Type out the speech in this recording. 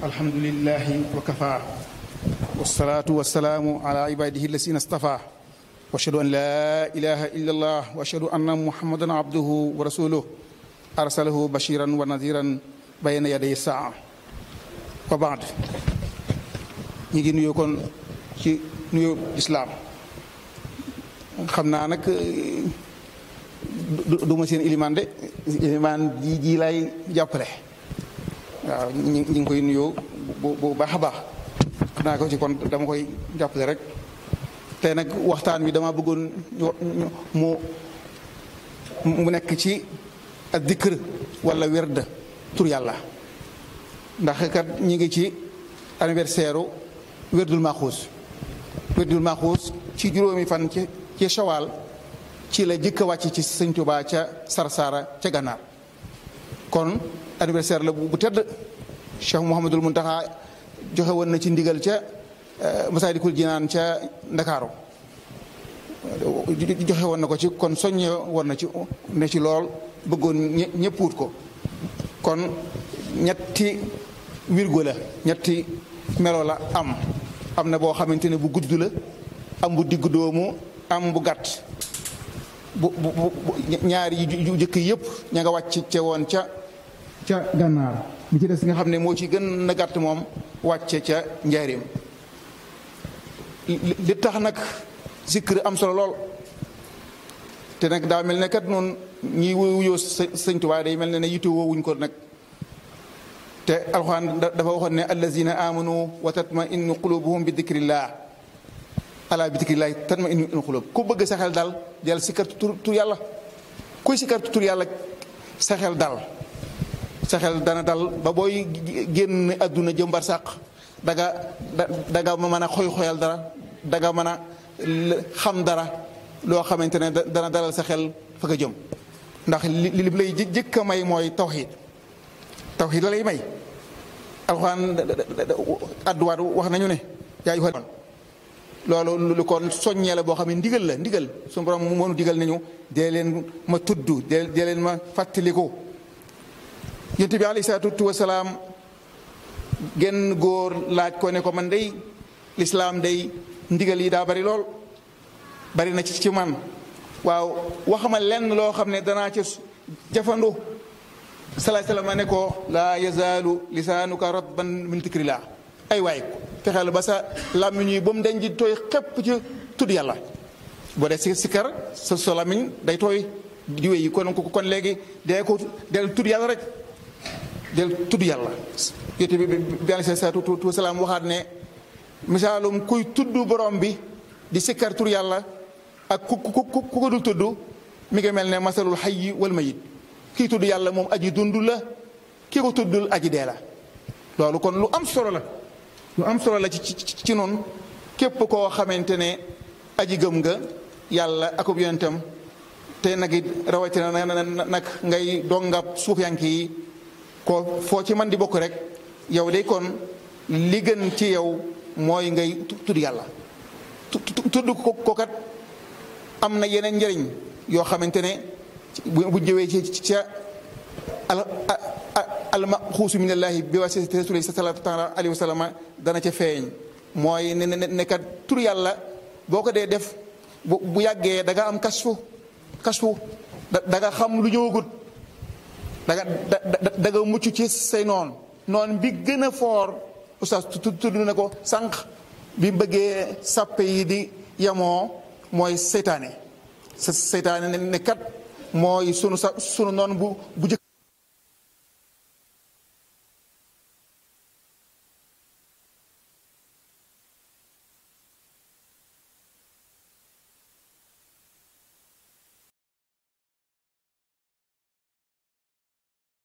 alhamdulillahi wa kafa wasalaatu wasalaamu ala ibadihi allasina stafa wa ashhadu an la ilaha illa allah wa ashhadu anna muhammadan abduhu wa rasuluh arsalahu bashiran wa nadiran bayna yaday saa wa baad ñi ngi nuyoo kon ci nuyoo islaam xam naa nag du ma seen ilimaan de ilimaan ji ji lay jàppale waaw ñi ngi koy nuyoo bu bu baax a baax xam naa ko ci kon dama koy jàppale rek te nag waxtaan wi dama bëggoon mu mu nekk ci ak dikr wala werd tur yàlla ndax kat ñi ngi ci anniversaire u werdul maxuus werdul maxuus ci juróomi fan ci ci shawaal ci la jëkk a wàcc ci sëñ Tuubaa ca Sarsara ca gànnaar kon anniversaire la bu tedd Cheikh Mouhamadul Muntaxa joxe woon na ci ndigal ca Masaalikul Jinaan ca Ndakaaru joxe woon na ko ci kon soññe woon na ci ne ci lool bëggoon ñëpp wut ko kon ñetti wirgo la ñetti melo la am am na boo xamante ne bu gudd la am bu diggu doomu am bu gàtt bu bu ñaari yu jëkk yëpp ña nga wàcc ce woon ca ca gànnaar bi ci des nga xam ne moo ci gën na gàtt moom wàcce ca njaarim li tax nag zikr am solo lool te nag daa mel ne kat noonu ñi wuyoo sëñ Tuubaa day mel ne ne yitte woowuñ ko nag te alxuraan dafa waxoon ne allazina amanu wa tatmainu qulubuhum bi dikrillah ala bi dikrillahi tatmainu qulub ku bëgg sa xel dal del sikkar tur tur yàlla kuy sikkar tur yàlla sa xel dal sa xel dana dal ba booy génn àdduna jëm bar sàq danga danga mën a xoy xoyal dara danga mën a xam dara loo xamante ne dana dalal sa xel fa nga jëm ndax li li lay jëkk a may mooy tawxiid tawxiid la lay may alxuraan adduwaat wax nañu ne yaa yu loolu lu kon soññee la boo xam ne ndigal la ndigal suñu borom moonu digal nañu dee leen ma tudd dee dee leen ma fàttaliku yonent bi alayhi salaatu wasalaam genn góor laaj ko ne ko man day lislaam day ndigal yi daa bari lool bari na ci ci man waaw waxama lenn loo xam ne danaa ca jafandu salaay salaam ne ko laa yazaalu lisaanuka ratban min dikrillah ay waay fexeel ba sa làmmiñ yi ba mu dañ di tooy xépp ci tudd yàlla boo dee si sikkar sa sa làmmiñ day tooy di wéy kon kon léegi dee ko del tudd yàlla rek del tudd yàlla yéte bi bi aleyhi salaatu wa salaam waxaat ne misaalum kuy tudd borom bi di sikkar tur yàlla ak ku ku ku ko dul tudd mi ngi mel ne masalul hayyi wal mayit kii tudd yàlla moom aji dund la kii ko tuddul aji dee la loolu kon lu am solo la lu am solo la ci ci ci noonu képp koo xamante ne aji gëm nga yàlla akub yonentam te nag it rawatina nag ngay dongab suufiyanke yi ko foo ci man di bokk rek yow de kon li gën ci yow mooy ngay tudd yàlla tudd ko kat am na yeneen njëriñ yoo xamante ne bu jëwee ci ca al almaxuusu minallaahi bi wasitati rasuuli sallallaahu taala alayhi wa sallam dana ca feeñ mooy ne ne kat tur yàlla boo ko dee def bu bu yàggee da nga am kasfu kasfu da nga xam lu ñëwagut da nga da nga mucc ci say noon noon bi gën a foor oustaz tudd na ko sànq bi bëggee sàppe yi di yemoo mooy seytaane sa seytaane ne kat mooy sunu sa sunu noon bu bu jëkk